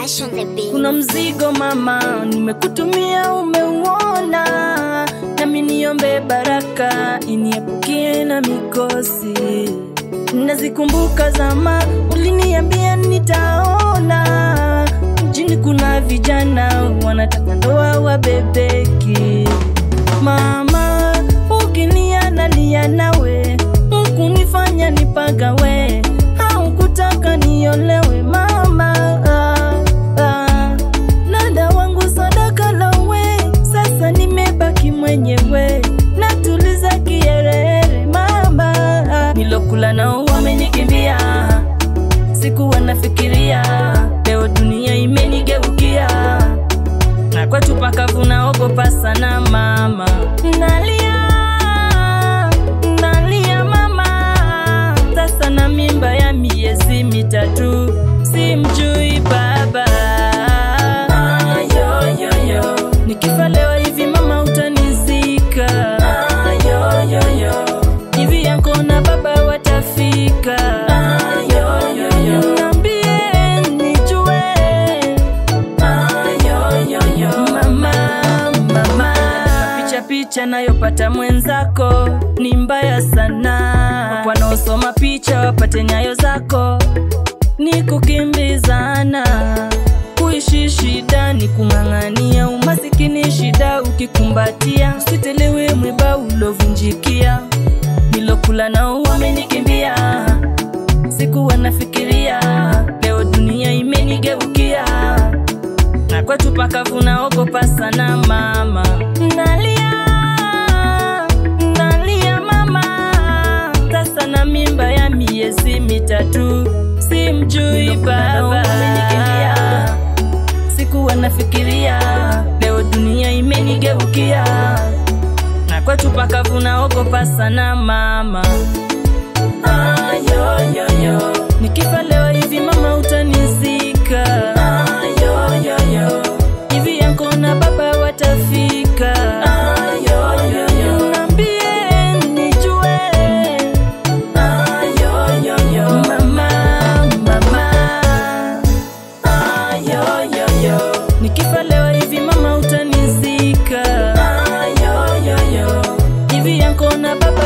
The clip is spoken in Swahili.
Ash on the beat. Kuna mzigo mama, nimekutumia umeuona, nami niombe baraka iniepukie na mikosi. Nazikumbuka zama uliniambia nitaona, mjini kuna vijana wanataka ndoa wabebeki. Mama, ukilia nalia nawe, hukunifanya nipagawe, haukutaka niolewe mama ah, ah. Nada wangu sadaka lawe, sasa nimebaki mwenyewe, natuliza kierere mama ah. Nilokula nao wamenikimbia, sikuwa nafikiria, leo dunia imenigeukia na kwetu pakavu naogopa sana mama, nalia nalia mama, sasa na mimba ya miezi mitatu, simjui baba. Ayoyoyo, nikifa leo hivi mama utanizika. Ayoyoyo, hivi yako na baba watafika. Ayoyoyo, niambie nijue mama mama picha picha nayopata mwenzako ni mbaya sana wanaosoma picha wapate nyayo zako ni kukimbizana kuishi shida ni kung'ang'ania umasikini shida ukikumbatia usitelewe mwiba ulovunjikia nilokula nao wamenikimbia sikuwa nafikiria leo dunia imenigeukia na kwetu pakavu naogopa sana mama nalia nalia mama sasa na mimba ya miezi mitatu simjui baba sikuwa nafikiria leo dunia imenigeukia na kwetu pakavu naogopa sana mama ayoyoyo nikifa leo hivi mama utanizika ayoyoyo hivi yako na baba watafika ayoyoyo niambie nijue ayoyoyo mama mama ayoyoyo nikifa leo hivi mama utanizika ayoyoyo hivi yako na baba